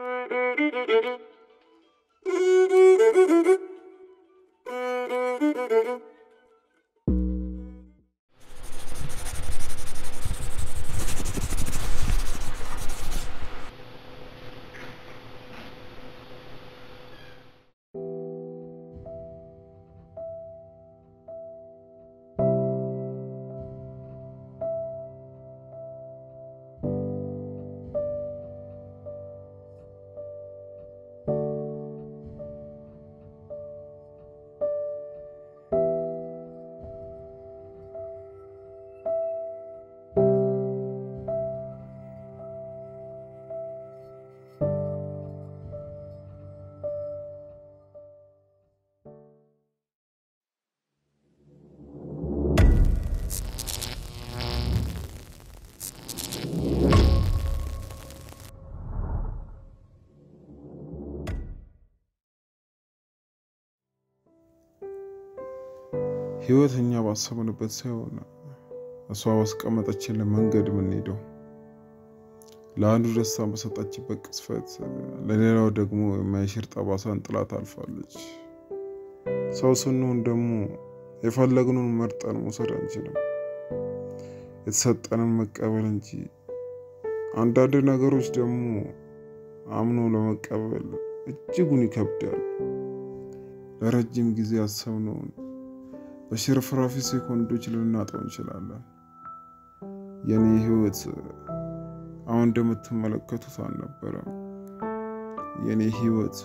ህይወት እኛ ባሰብንበት ሳይሆን እሷ ባስቀመጠችልን መንገድ የምንሄደው ለአንዱ ደስታ በሰጠችበት ቅጽበት ለሌላው ደግሞ የማይሽር ጠባሳን ጥላት አልፋለች። ሰው ስንሆን ደግሞ የፈለግነውን መርጠን መውሰድ አንችልም፣ የተሰጠንን መቀበል እንጂ። አንዳንድ ነገሮች ደግሞ አምኖ ለመቀበል እጅጉን ይከብዳል። ለረጅም ጊዜ ያሰብነውን በሽርፍራፊ ሴኮንዶች ልናጣው እንችላለን። የኔ ህይወት አሁን እንደምትመለከቱት አልነበረም። የኔ ህይወት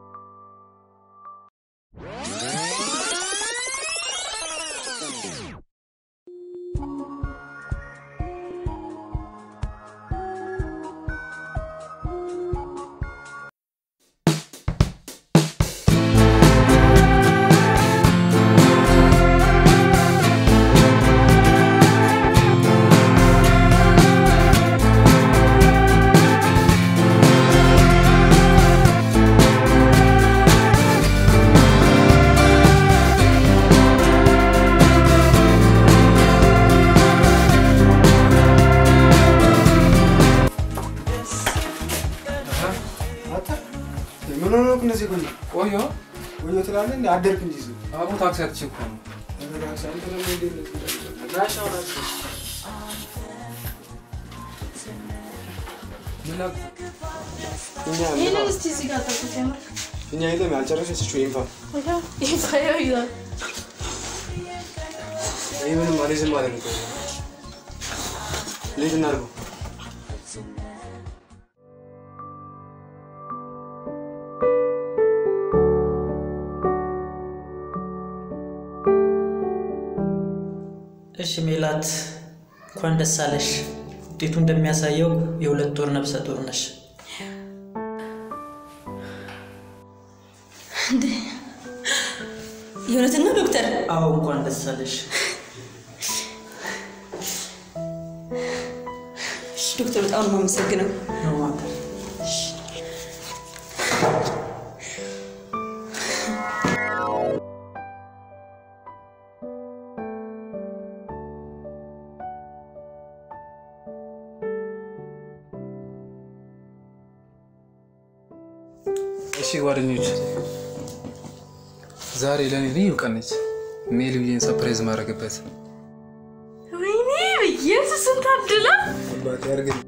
ምን ሆነ ነው እነዚህ ጎን ቆዮ ቆዮ ትላለህ እንዴ? አደርክ እንጂ እዚህ አቡ ታክሲ አትቼ እኮ ነው። ተረጋግሳ። አንተ ደግሞ እንዴት ነው የምትለው? ጋሽ አሁን አትችል። ምን ላክ እኛ ይህንን እስቲ እዚህ ጋር ጠብቁት። የምር እኛ የለም ያልጨረሰችው ይንፋ ይኸው ይፋየው ይላል። ይህ ምንም አልይዝም ማለት ነው። እንዴት እናድርገው? እሺ ሜላት እንኳን ደስ አለሽ። ውጤቱ እንደሚያሳየው የሁለት ወር ነፍሰ ጡር ነሽ። የእውነትን ነው ዶክተር? አዎ እንኳን ደስ አለሽ። እሺ ዶክተር፣ በጣም ነው የማመሰግነው። ነው ማተር እሺ ጓደኞች፣ ዛሬ ለእኔ ልዩ ቀን ነች። ሜልዬን ሰፕራይዝ ማድረግበት ወይኔ ኢየሱስን ታድላ። አባቴ አድርገኝ።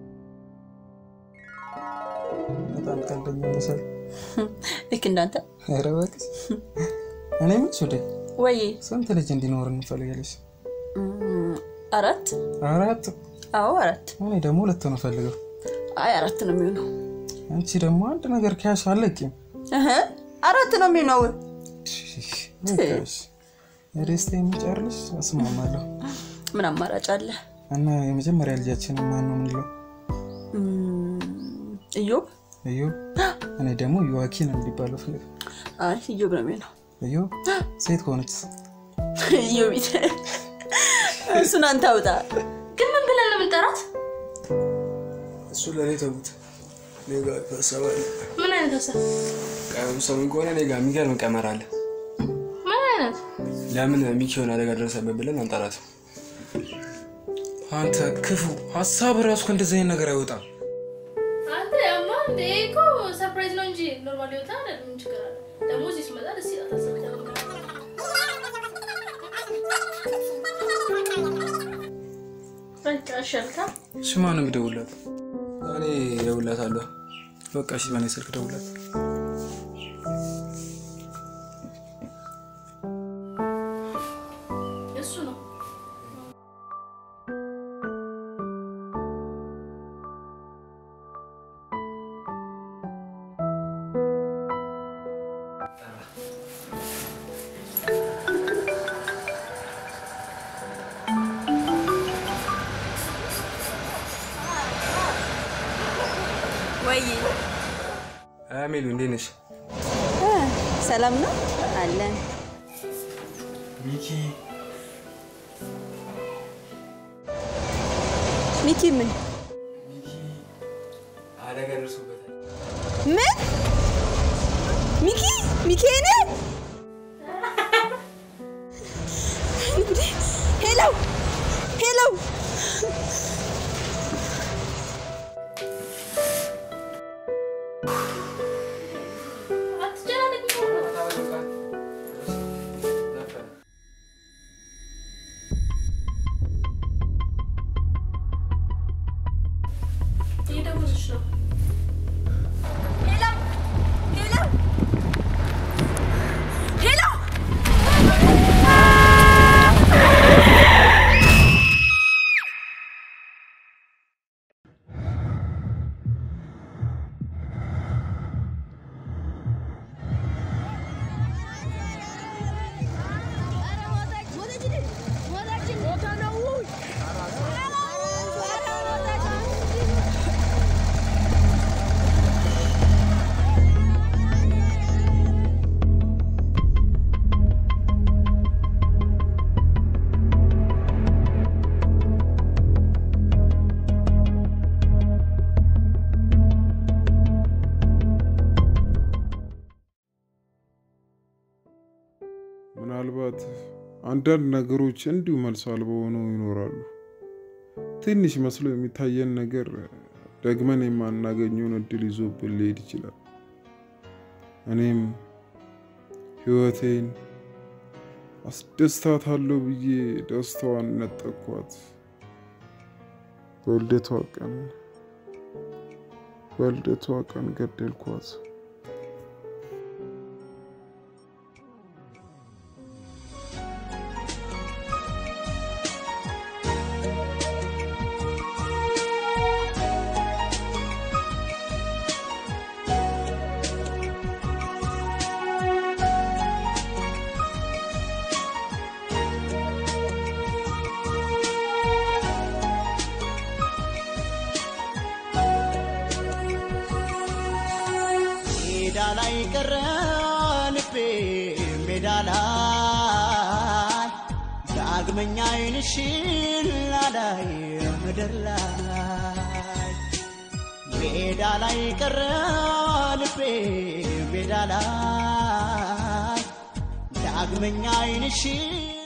በጣም ቀልደኛ መሰል። ልክ እንዳንተ ኧረ እባክሽ። እኔ የምልሽ ወደ ወይ ስንት ልጅ እንዲኖር እንፈልጋለሽ? አራት አራት። አዎ አራት። እኔ ደግሞ ሁለት ነው ፈልገው። አይ አራት ነው የሚሆነው። አንቺ ደግሞ አንድ ነገር ከያሽ አለቂም። እህ፣ አራት ነው የሚሆነው። በቃሽ። የደስታ የሚጨርልሽ እስማማለሁ። ምን አማራጭ አለ? እና የመጀመሪያ ልጃችንን ማን ነው የምንለው? እም፣ እዮብ። እዮብ። እኔ ደግሞ ዮዋኪን እንዲባለው ፈልግ። አይ እዮብ ነው የሚሆነው። እዮብ ሴት ከሆነች እዮቢት። እሱን አንተ አውጣ። ግን ምን ብለን ነው የምንጠራት? እሱ ለእኔ ተዉት። እኔ ጋር ሀሳብ አለ። ምን አይነት ሀሳብ? ቀኑ ሰሙኝ ከሆነ እኔ ጋር የሚገርም ቀመር አለ። ምን አይነት? ለምን ሚኪዮን አደጋ ደረሰበት ብለን አንጠራትም? አንተ ክፉ ሀሳብ ራሱ ከእንደዚህ አይነት ነገር አይወጣም። አንተ ያማል እንዴ እኮ ሰርፕራይዝ ነው እንጂ ኖርማል ህይወት አይደለም። ምን ችግር አለ? ደግሞ እዚህ ስመጣ ደስ ይላታል። በቃ እሺ አልካ። እሺ ማን ነው የሚደውልላት? እኔ እደውልላታለሁ። በቃ እሺ በእኔ ስልክ ደውላት። እሱ ነው ወይ አሜሉ እንዴት ነሽ? ሰላም ነው አለን። ሚኪ ሚኪ ምን ሚኪ አደጋ ደርሶበታል። ምን ሚኪ ሚኪ ነ ሄሎ ሄሎ አትጨናነቅ። እየደወለች ነው። ሄሎ ሄሎ ሄሎ ምናልባት አንዳንድ ነገሮች እንዲሁ መልስ አልባ ሆነው ይኖራሉ። ትንሽ መስሎ የሚታየን ነገር ደግመን የማናገኘውን እድል ይዞብን ሊሄድ ይችላል። እኔም ህይወቴን አስደስታታለሁ ብዬ ደስታዋን ነጠኳት። በልደቷ ቀን በልደቷ ቀን ገደልኳት። ሜዳ ላይ ቀረ ልቤ ሜዳ ላይ ዳግመኛ ዓይንሽን ላላይ ምድር ላይ ሜዳ ላይ ቀረ ልቤ ሜዳ ላይ ዳግመኛ ዓይንሽን